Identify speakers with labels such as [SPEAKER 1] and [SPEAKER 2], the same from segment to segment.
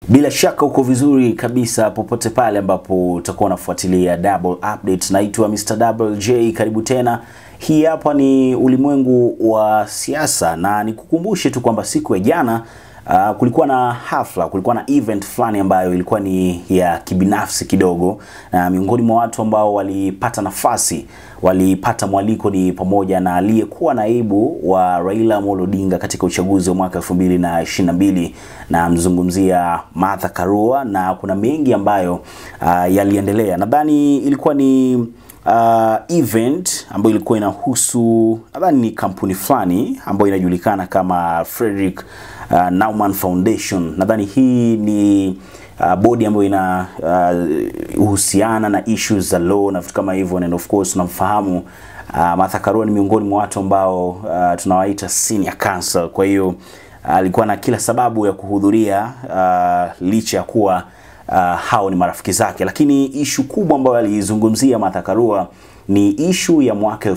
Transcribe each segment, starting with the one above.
[SPEAKER 1] Bila shaka uko vizuri kabisa popote pale ambapo utakuwa unafuatilia Double Update. Naitwa Mr. Double J, karibu tena. Hii hapa ni ulimwengu wa siasa, na nikukumbushe tu kwamba siku ya jana uh, kulikuwa na hafla, kulikuwa na event fulani ambayo ilikuwa ni ya kibinafsi kidogo, na miongoni mwa watu ambao walipata nafasi walipata mwaliko ni pamoja na aliyekuwa naibu wa Raila Amolo Odinga katika uchaguzi wa mwaka 2022 na mzungumzia Martha Karua, na kuna mengi ambayo uh, yaliendelea. Nadhani ilikuwa ni uh, event ambayo ilikuwa inahusu nadhani ni kampuni fulani ambayo inajulikana kama Frederick uh, Naumann Foundation. Nadhani hii ni uh, bodi ambayo ina uh, uhusiana na issues za law na vitu kama hivyo, and of course tunamfahamu uh, Martha Karua ni miongoni mwa watu ambao uh, tunawaita senior counsel. Kwa hiyo alikuwa uh, na kila sababu ya kuhudhuria uh, licha ya kuwa uh, hao ni marafiki zake, lakini ishu kubwa ambayo alizungumzia Martha Karua ni ishu ya mwaka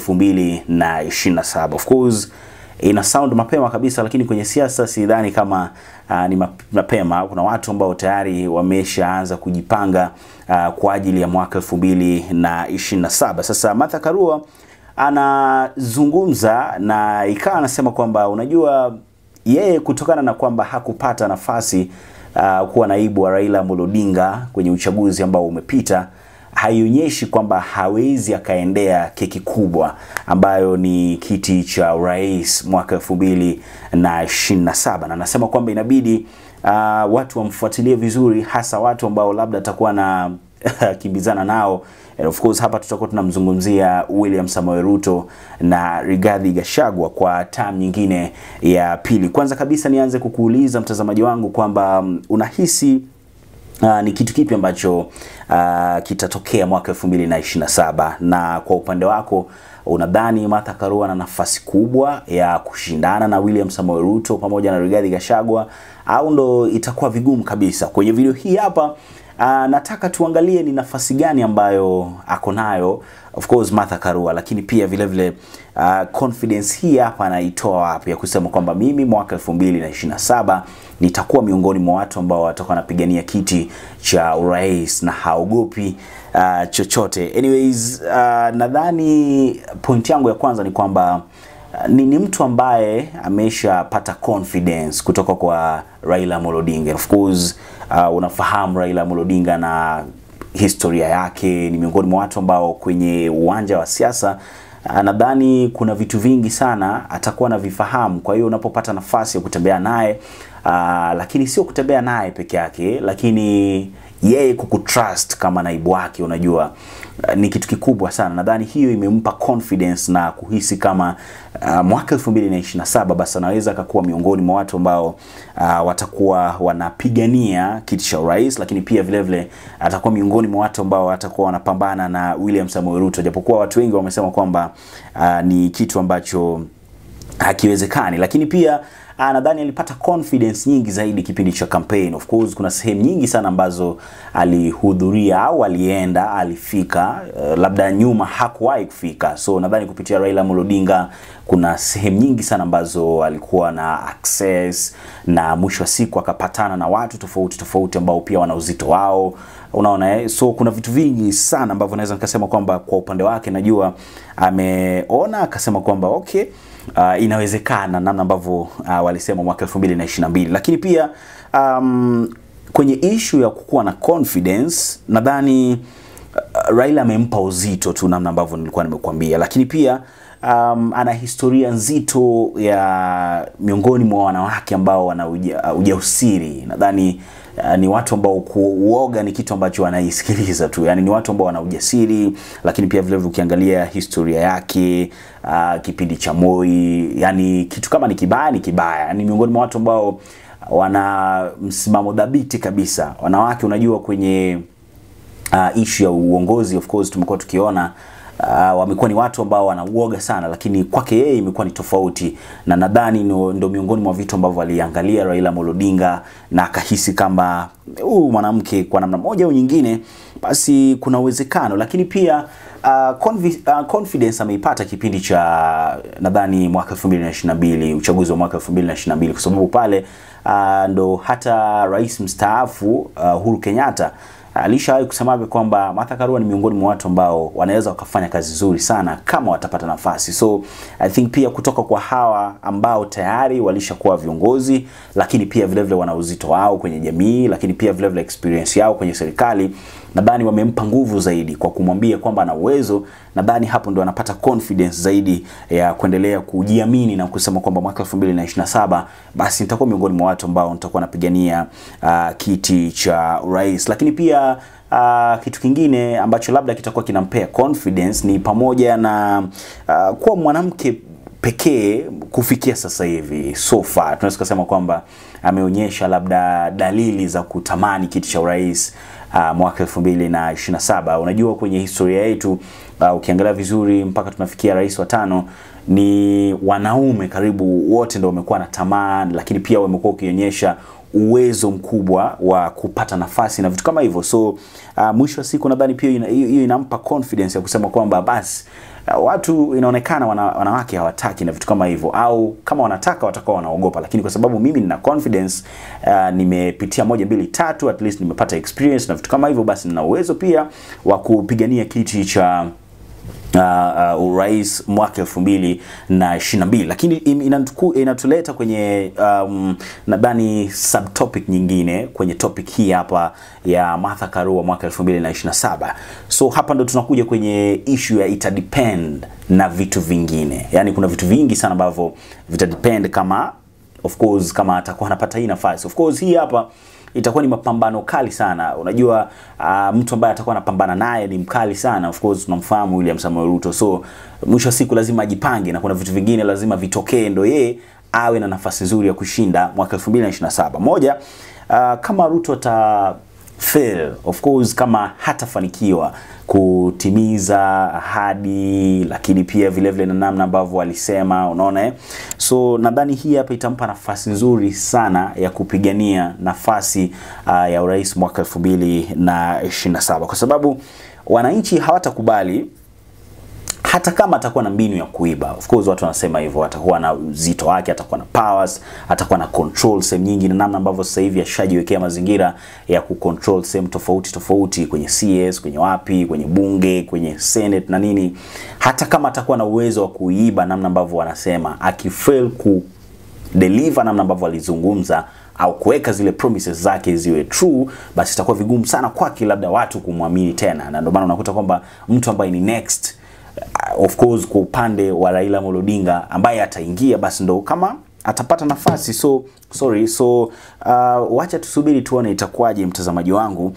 [SPEAKER 1] 2027 of course ina sound mapema kabisa, lakini kwenye siasa sidhani kama uh, ni mapema. Kuna watu ambao tayari wameshaanza kujipanga uh, kwa ajili ya mwaka 2027. Sasa Martha Karua anazungumza na ikawa anasema kwamba unajua, yeye kutokana na kwamba hakupata nafasi uh, kuwa naibu wa Raila Amolo Odinga kwenye uchaguzi ambao umepita haionyeshi kwamba hawezi akaendea keki kubwa ambayo ni kiti cha urais mwaka elfu mbili na ishirini na saba na anasema kwamba inabidi uh, watu wamfuatilie vizuri, hasa watu ambao labda atakuwa na kimbizana nao. And of course hapa tutakuwa tunamzungumzia William Samoei Ruto na Rigathi Gachagua kwa term nyingine ya pili. Kwanza kabisa nianze kukuuliza mtazamaji wangu kwamba um, unahisi Uh, ni kitu kipi ambacho uh, kitatokea mwaka 2027 na kwa upande wako unadhani Martha Karua na nafasi kubwa ya kushindana na William Samoei Ruto pamoja na Rigathi Gachagua au ndo itakuwa vigumu kabisa? Kwenye video hii hapa uh, nataka tuangalie ni nafasi gani ambayo ako nayo of course Martha Karua, lakini pia vile vile uh, confidence hii hapa anaitoa wapi ya kusema kwamba mimi mwaka 2027 nitakuwa miongoni mwa watu ambao watakuwa wanapigania kiti cha urais na haogopi uh, chochote. Anyways, uh, nadhani point yangu ya kwanza ni kwamba uh, ni, ni mtu ambaye ameshapata confidence kutoka kwa Raila Amolo Odinga. Of course uh, unafahamu Raila Amolo Odinga na historia yake, ni miongoni mwa watu ambao kwenye uwanja wa siasa nadhani kuna vitu vingi sana atakuwa anavifahamu. Kwa hiyo unapopata nafasi ya kutembea naye uh, lakini sio kutembea naye peke yake, lakini yeye kukutrust kama naibu wake, unajua uh, ni kitu kikubwa sana. Nadhani hiyo imempa confidence na kuhisi kama uh, mwaka 2027 basi anaweza akakuwa miongoni mwa watu ambao uh, watakuwa wanapigania kiti cha urais, lakini pia vile vile atakuwa miongoni mwa watu ambao watakuwa wanapambana na William Samoei Ruto, japokuwa watu wengi wamesema kwamba uh, ni kitu ambacho hakiwezekani, lakini pia uh, nadhani alipata confidence nyingi zaidi kipindi cha campaign. Of course kuna sehemu nyingi sana ambazo alihudhuria au alienda alifika, uh, labda nyuma hakuwahi kufika, so nadhani kupitia Raila Amolo Odinga kuna sehemu nyingi sana ambazo alikuwa na access, na mwisho wa siku akapatana na watu tofauti tofauti ambao pia wana uzito wao unaona eh? So kuna vitu vingi sana ambavyo naweza nikasema kwamba kwa upande wake najua ameona akasema kwamba okay, uh, inawezekana namna ambavyo uh, walisema mwaka 2022 lakini pia um, kwenye ishu ya kukuwa na confidence nadhani uh, Raila amempa uzito tu namna ambavyo nilikuwa nimekuambia, lakini pia um, ana historia nzito ya miongoni mwa wanawake ambao wana uja, uh, ujausiri nadhani Uh, ni watu ambao kuoga ni kitu ambacho wanaisikiliza tu, yani ni watu ambao wana ujasiri, lakini pia vile vile ukiangalia historia yake uh, kipindi cha Moi, yani kitu kama ni kibaya ni kibaya, yani miongoni mwa watu ambao wana msimamo dhabiti kabisa. Wanawake unajua kwenye uh, issue ya uongozi of course tumekuwa tukiona uh, wamekuwa ni watu ambao wanauoga sana, lakini kwake yeye imekuwa ni tofauti, na nadhani ndo miongoni mwa vitu ambavyo aliangalia Raila Amolo Odinga na akahisi kama huyu mwanamke kwa namna moja au nyingine, basi kuna uwezekano, lakini pia uh, confi, uh, confidence ameipata kipindi cha nadhani mwaka 2022 uchaguzi wa mwaka 2022 kwa sababu pale uh, ndo hata rais mstaafu uh, Uhuru Kenyatta alishawahi kusemaga kwamba Martha Karua ni miongoni mwa watu ambao wanaweza wakafanya kazi nzuri sana kama watapata nafasi. So I think pia kutoka kwa hawa ambao tayari walishakuwa viongozi, lakini pia vile vile wana uzito wao kwenye jamii, lakini pia vile vile experience yao kwenye serikali, nadhani wamempa nguvu zaidi kwa kumwambia kwamba ana uwezo. Nadhani hapo ndo anapata confidence zaidi ya kuendelea kujiamini na kusema kwamba mwaka 2027 basi nitakuwa miongoni mwa watu ambao nitakuwa napigania uh, kiti cha urais, lakini pia Uh, kitu kingine ambacho labda kitakuwa kinampea confidence ni pamoja na uh, kuwa mwanamke pekee kufikia sasa hivi so far tunaweza kusema kwamba ameonyesha labda dalili za kutamani kiti cha urais uh, mwaka 2027. Unajua kwenye historia yetu uh, ukiangalia vizuri mpaka tunafikia rais wa tano ni wanaume karibu wote ndio wamekuwa na tamaa, lakini pia wamekuwa ukionyesha uwezo mkubwa wa kupata nafasi na vitu kama hivyo. So uh, mwisho wa siku nadhani pia hiyo ina, inampa confidence ya kusema kwamba basi uh, watu inaonekana wana, wanawake hawataki na vitu kama hivyo, au kama wanataka watakuwa wanaogopa, lakini kwa sababu mimi nina confidence uh, nimepitia moja mbili tatu, at least nimepata experience na vitu kama hivyo, basi nina uwezo pia wa kupigania kiti cha uh, uh, urais mwaka elfu mbili na ishirini na mbili lakini inatuku, inatuleta kwenye um, nadhani subtopic nyingine kwenye topic hii hapa ya Martha Karua mwaka elfu mbili na ishirini na saba so hapa ndo tunakuja kwenye issue ya ita depend na vitu vingine yani kuna vitu vingi sana ambavyo vita depend kama of course kama atakuwa anapata hii nafasi of course hii hapa itakuwa ni mapambano kali sana. Unajua uh, mtu ambaye atakuwa anapambana naye ni mkali sana. Of course tunamfahamu William Samoei Ruto, so mwisho wa siku lazima ajipange na kuna vitu vingine lazima vitokee ndo yeye awe na nafasi nzuri ya kushinda mwaka 2027. Moja, uh, kama Ruto ata fail of course, kama hatafanikiwa kutimiza ahadi, lakini pia vile vile na namna ambavyo alisema, unaona eh? So nadhani hii hapa itampa nafasi nzuri sana ya kupigania nafasi uh, ya urais mwaka 2027 kwa sababu wananchi hawatakubali hata kama atakuwa na mbinu ya kuiba. Of course watu wanasema hivyo, atakuwa na uzito wake, atakuwa na powers, atakuwa na control sehemu nyingi, na namna ambavyo sasa hivi ashajiwekea mazingira ya kucontrol sehemu tofauti tofauti, kwenye CS, kwenye wapi, kwenye bunge, kwenye senate na nini. Hata kama atakuwa na uwezo wa kuiba, namna ambavyo wanasema, akifail ku deliver namna ambavyo alizungumza au kuweka zile promises zake ziwe true, basi itakuwa vigumu sana kwake labda watu kumwamini tena, na ndio maana unakuta kwamba mtu ambaye ni next of course kwa upande wa Raila Amolo Odinga ambaye ataingia basi ndo kama atapata nafasi so sorry so uh, wacha tusubiri tuone itakuwaje mtazamaji wangu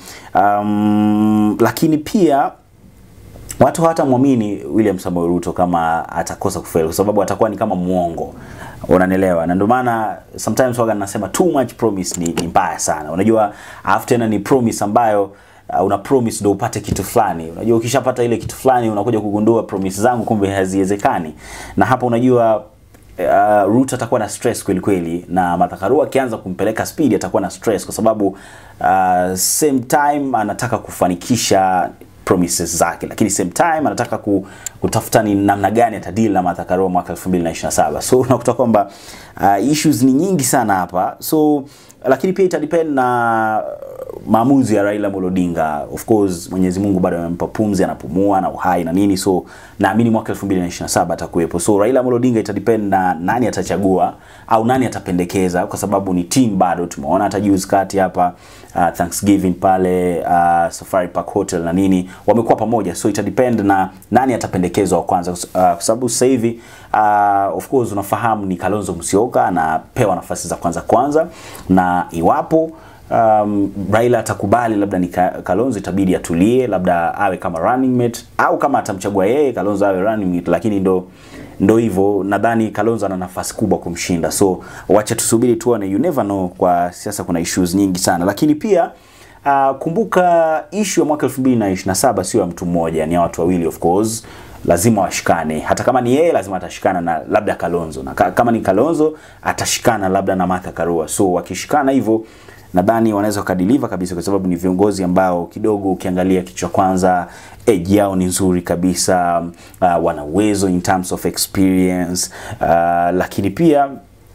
[SPEAKER 1] um, lakini pia watu hawatamwamini William Samoei Ruto kama atakosa kufail kwa sababu atakuwa ni kama muongo unanielewa na ndio maana sometimes waga nasema too much promise ni, ni mbaya sana unajua alafu tena ni promise ambayo uh, una promise ndio upate kitu fulani. Unajua ukishapata ile kitu fulani unakuja kugundua promise zangu kumbe haziwezekani. Na hapa unajua uh, Ruto atakuwa na stress kweli kweli na Martha Karua akianza kumpeleka speed atakuwa na stress kwa sababu uh, same time anataka kufanikisha promises zake, lakini same time anataka ku, kutafuta ni namna gani atadili na Martha Karua mwaka 2027. So unakuta kwamba uh, issues ni nyingi sana hapa so lakini pia itadepend na maamuzi ya Raila Amolo Odinga. Of course Mwenyezi Mungu bado amempa pumzi, anapumua na uhai na nini, so naamini mwaka 2027 atakuwepo. So Raila Amolo Odinga itadepend na nani atachagua au nani atapendekeza, kwa sababu ni team bado. Tumeona hata juzi kati hapa uh, Thanksgiving pale uh, Safari Park Hotel na nini wamekuwa pamoja, so itadepend na nani atapendekezwa wa kwanza, uh, kwa sababu sasa hivi uh, of course unafahamu ni Kalonzo Musyoka anapewa nafasi za kwanza kwanza, na iwapo um, Raila atakubali labda ni Kalonzo, itabidi atulie, labda awe kama running mate, au kama atamchagua yeye Kalonzo awe running mate, lakini ndo ndo hivyo. Nadhani Kalonzo ana nafasi kubwa kumshinda, so wacha tusubiri tuone, you never know. Kwa siasa kuna issues nyingi sana, lakini pia uh, kumbuka issue ya mwaka 2027 sio ya mtu mmoja, ni ya watu wawili of course lazima washikane. Hata kama ni yeye, lazima atashikana na labda Kalonzo, na kama ni Kalonzo atashikana labda na Martha Karua. So wakishikana hivyo, nadhani wanaweza wakadeliver kabisa, kwa sababu ni viongozi ambao kidogo, ukiangalia kichwa kwanza, age yao ni nzuri kabisa, uh, wana uwezo in terms of experience uh, lakini pia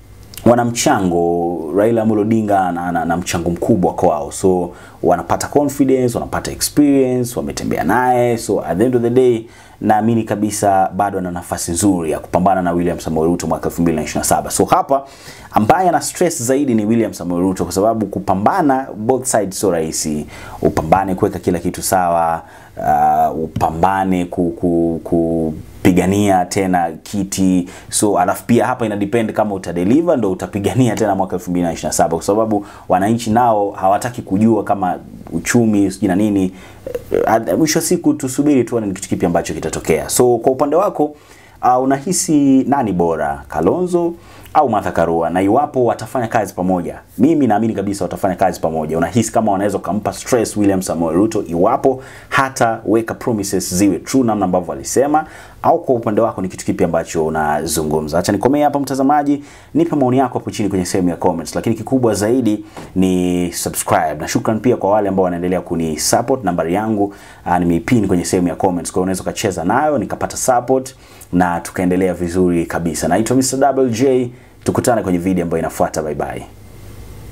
[SPEAKER 1] wana mchango Raila Amolo Odinga na, na, na mchango mkubwa kwao, so wanapata confidence, wanapata experience, wametembea naye, so at the end of the day naamini kabisa bado ana nafasi nzuri ya kupambana na William Samoei Ruto mwaka 2027. So hapa ambaye ana stress zaidi ni William Samoei Ruto kwa sababu kupambana both sides sio rahisi. Upambane kuweka kila kitu sawa, uh, upambane ku, ku, ku pigania tena kiti so alafu pia hapa ina depend kama utadeliver ndo utapigania tena mwaka 2027 kwa sababu wananchi nao hawataki kujua kama uchumi sijui na nini Eh, mwisho wa siku tusubiri tuone ni kitu kipi ambacho kitatokea so kwa upande wako uh, unahisi nani bora Kalonzo au Martha Karua na iwapo watafanya kazi pamoja mimi naamini kabisa watafanya kazi pamoja unahisi kama wanaweza kumpa stress William Samoei Ruto iwapo hata weka promises ziwe true namna ambavyo alisema au kwa upande wako ni kitu kipi ambacho unazungumza acha nikomee hapa mtazamaji nipe maoni yako hapo chini kwenye sehemu ya comments lakini kikubwa zaidi ni subscribe na shukran pia kwa wale ambao wanaendelea kuni support nambari yangu uh, nimeipin kwenye sehemu ya comments kwa hiyo unaweza ukacheza nayo nikapata support na tukaendelea vizuri kabisa naitwa Mr. WJ tukutane kwenye video ambayo inafuata bye bye